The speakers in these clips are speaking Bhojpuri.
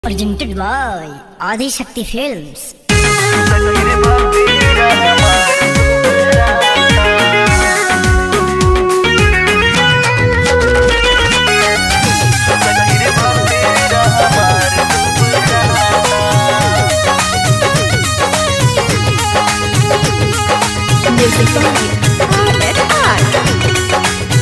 Presented by Adi Shakti Films. Music by Ahmed Art.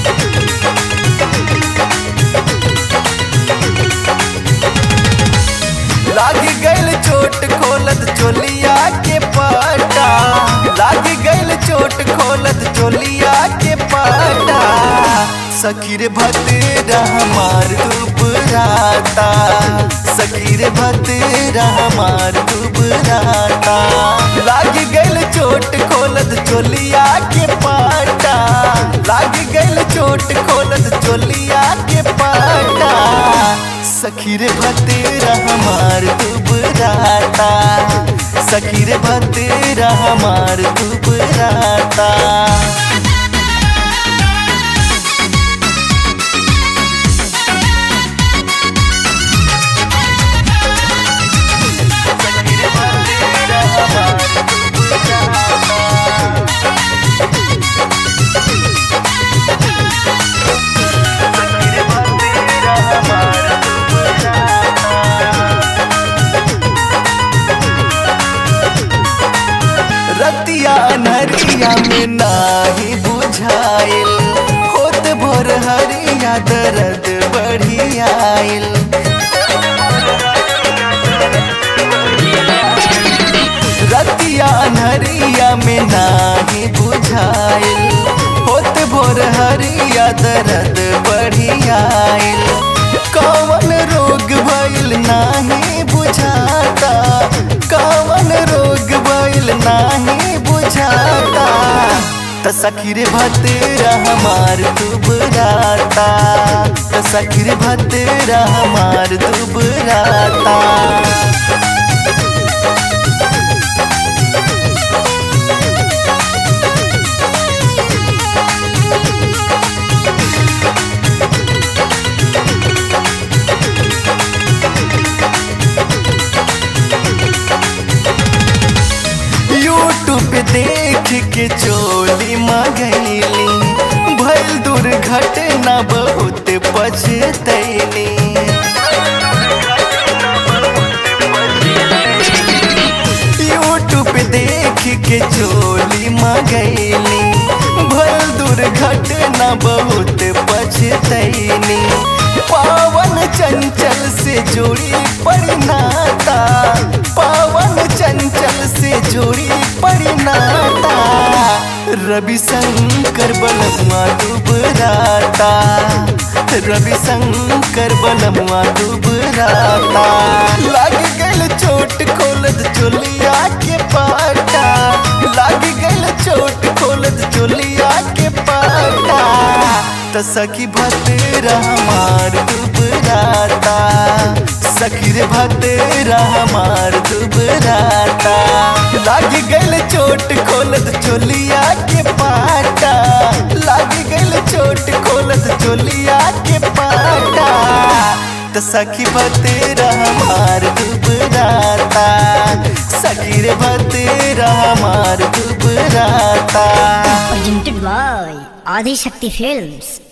लाग गइल चोट खोलत चोलिया के पाटा लाग गइल चोट खोलत चोलिया के पाटा सखीर भतेरा हमार दुबराता सखीर भतेरा हमार दुबराता लाग गइल चोट खोलत चोलिया के पाटा लाग गइल चोट खोलत चोलिया के पाटा सखीर भतेरा हमार दुबराता सखीर भतेरा हमार दुबराता रतिया नरिया में नाही बुझाइल होत भोर हरिया दर्द बढ़ियाइल रतिया नरिया में नाही बुझाइल होत भोर हरिया दर्द बढ़ियाइल कौन रोग भइल नाही बुझाता कौन रोग भइल नाही बुझाता त सखीर भतेरा हमार दुबराता त सखीर भतेरा हमार दुबराता यूट्यूब देख के चोली मंगैली भइल दुर्घटना बहुत पछतैली यूट्यूब देख के चोली मंगैली भइल दुर्घटना बहुत पछतैली पावन चंचल से जोड़ी परिणाता पावन चंचल से जोड़ी परिणाता रवि शंकर बलमुआ दुबराता रवि शंकर बलमुआ दुबराता लग गल चोट खोलत चोलिया के पाटा लग गल चोट खोलत चोलिया के पाटा त सखी भतेरा हमार दुबराता सखी रे भतेरा हमार दुबराता लाग गइल चोट खोलत चोलिया के पाटा लाग गइल चोट खोलत चोलिया के पाटा त सखी भतेरा हमार दुबराता सखी रे भतेरा हमार दुबराता Presented by Adi Shakti Films.